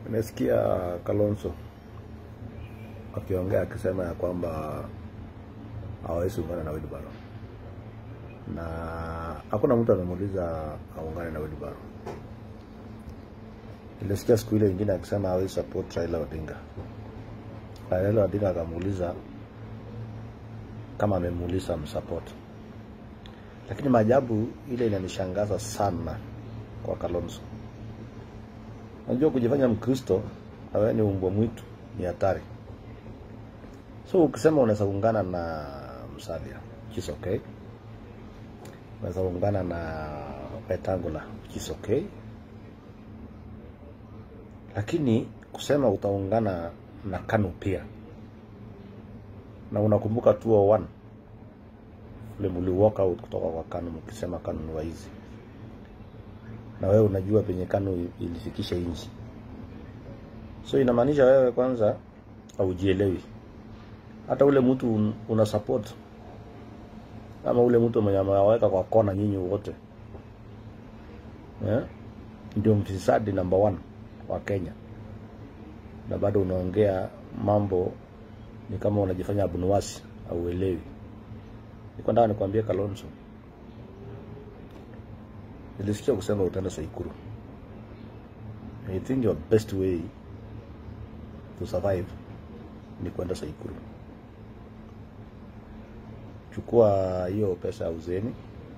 Nimesikia Kalonzo akiongea akisema ya kwamba hawezi ungana na Wilbaro na hakuna mtu amemuuliza aungane na Wilbaro. Nilisikia siku ile ingine akisema hawezi support Raila Odinga. Raila Odinga akamuuliza kama amemuuliza amsupport, lakini maajabu ile inanishangaza sana kwa Kalonzo. Unajua kujifanya Mkristo na wewe ni umbwa mwitu ni hatari. So ukisema unaweza kuungana na Musalia, which is okay. Unaweza kuungana na Wetangula, which is okay. Lakini kusema utaungana na KANU pia, na unakumbuka 201 ule muli walk out kutoka kwa KANU mkisema KANU ni waizi, na wewe unajua penye KANU ilifikisha nchi. So inamaanisha wewe kwanza haujielewi. Hata ule mtu un- una support ama ule mtu mwenye amewaweka kwa kona nyinyi wote yeah? Ndio mfisadi number one wa Kenya, na bado unaongea mambo ni kama unajifanya abunuwasi au uelewi. Niko nataka nikwambie Kalonzo, nilisikia kusema utaenda Saikuru. I think your best way to survive ni kwenda Saikuru. Chukua hiyo pesa ya uzeni,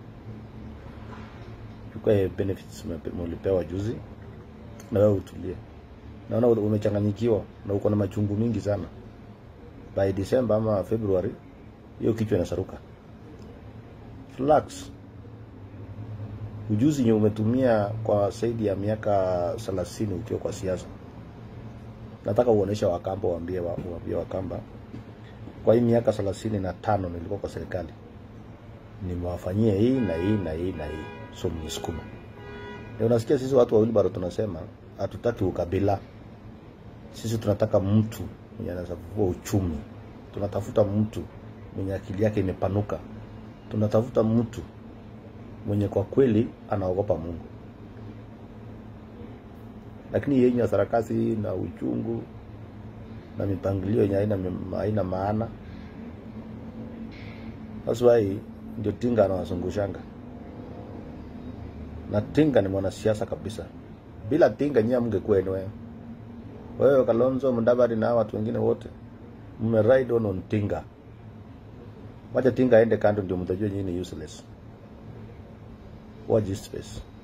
chukua hiyo benefits umepe- mulipewa juzi, na wewe utulie. Naona umechanganyikiwa na uko na machungu mingi sana. By December ama February hiyo kichwa inasaruka. Relax. Ujuzi nye umetumia kwa zaidi ya miaka 30 ukiwa kwa siasa. Nataka uoneshe Wakamba, waambie wa- waambie Wakamba kwa hii miaka thelathini na tano nilikuwa kwa serikali nimewafanyia hii na hii na hii na hii, so mnisukuma. Ndio unasikia sisi watu wa Wilbaro tunasema hatutaki ukabila, sisi tunataka mtu mwenye anaweza kufufua uchumi, tunatafuta mtu mwenye akili yake imepanuka, tunatafuta mtu mwenye kwa kweli anaogopa Mungu. Lakini yenye ya sarakasi na uchungu na mipangilio yenye haina haina maana. That's why ndio Tinga anawazungushanga, na Tinga ni mwanasiasa kabisa. Bila Tinga nyie mngekuwa wewe wewe Kalonzo Mudavadi na hawa watu wengine wote mme ride on on Tinga. Wacha Tinga aende kando, ndio mtajua nyinyi ni useless. Watch this space.